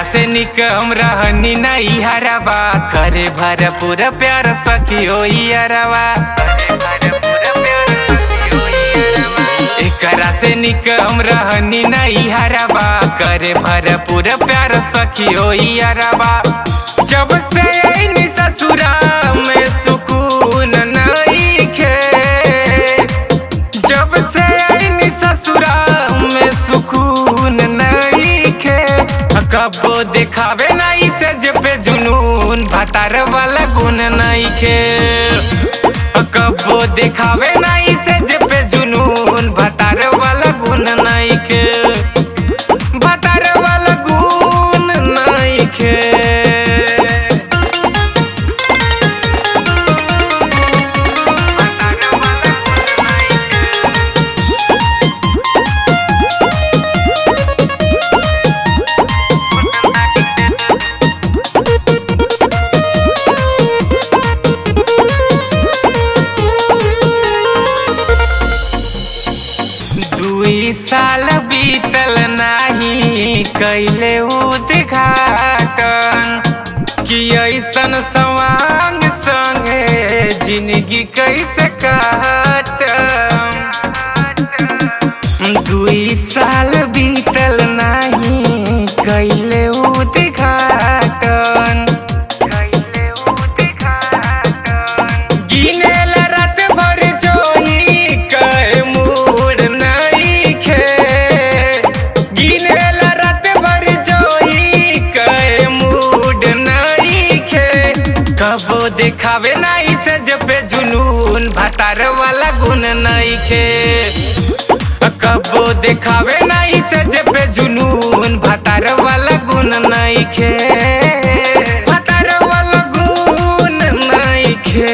से निक हम रहनी नहीं हरवा करे भरपूर प्यार सखी हो यारवा एकरा से निक हम रहनी नहीं हरवा करे भरपूर प्यार सखी हो यारवा जब से आईनी ससुरा में सुकून नहीं खे जब से आईनी ससुरा में सुकून नहीं खे कबो दिखावे नहीं से जब जुनून भतार वाला गुण नहीं खे कबो दिखावे नहीं से जब जुनून भतार वाला गुण नहीं खे भतार वाला गुण नहीं खे दुई साल बीतल नाही कैले उद्घाटन कि ऐसन सवांग संगे जिंदगी कैसे काटम दुई साल बीतल नाही कैले उद्घाटन कैले उद्घाटन गिनेल रात भर जोही कहे मूड नहीं खे गिनेल रात भर जोही कहे मूड नहीं खे कबो दिखावे नहीं से जब जुनून भतार वाला गुण नहीं खे कबो दिखावे नहीं से जब जुनून भतार वाला गुण नहीं खे भतार वाला गुण नहीं खे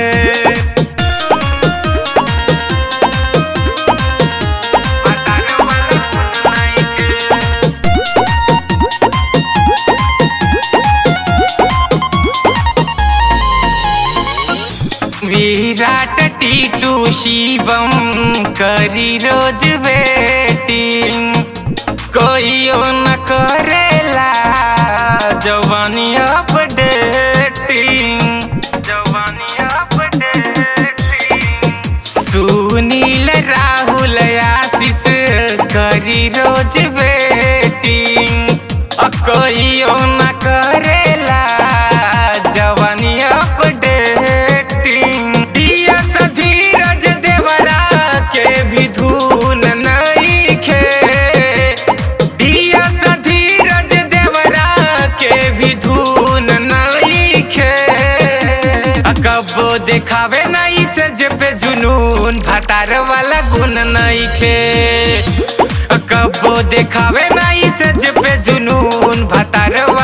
विराट टीटू शिवम करी रोज वेटिंग कोई न करेला जवानी अपडेटिंग जवानी अपडेटिंग सुनील राहुल आशीष करी रोज वेटिंग अ कोई न करेला जवानी अपडेटिंग दिया सा धीरज देवरा के भी धून नहीं खे दिया सा धीरज देवरा के भी धून नहीं खे कबो दिखावे नहीं से जब जुनून भतार वाला गुण नहीं खे कबो दिखावे नहीं से जब जुनून भतार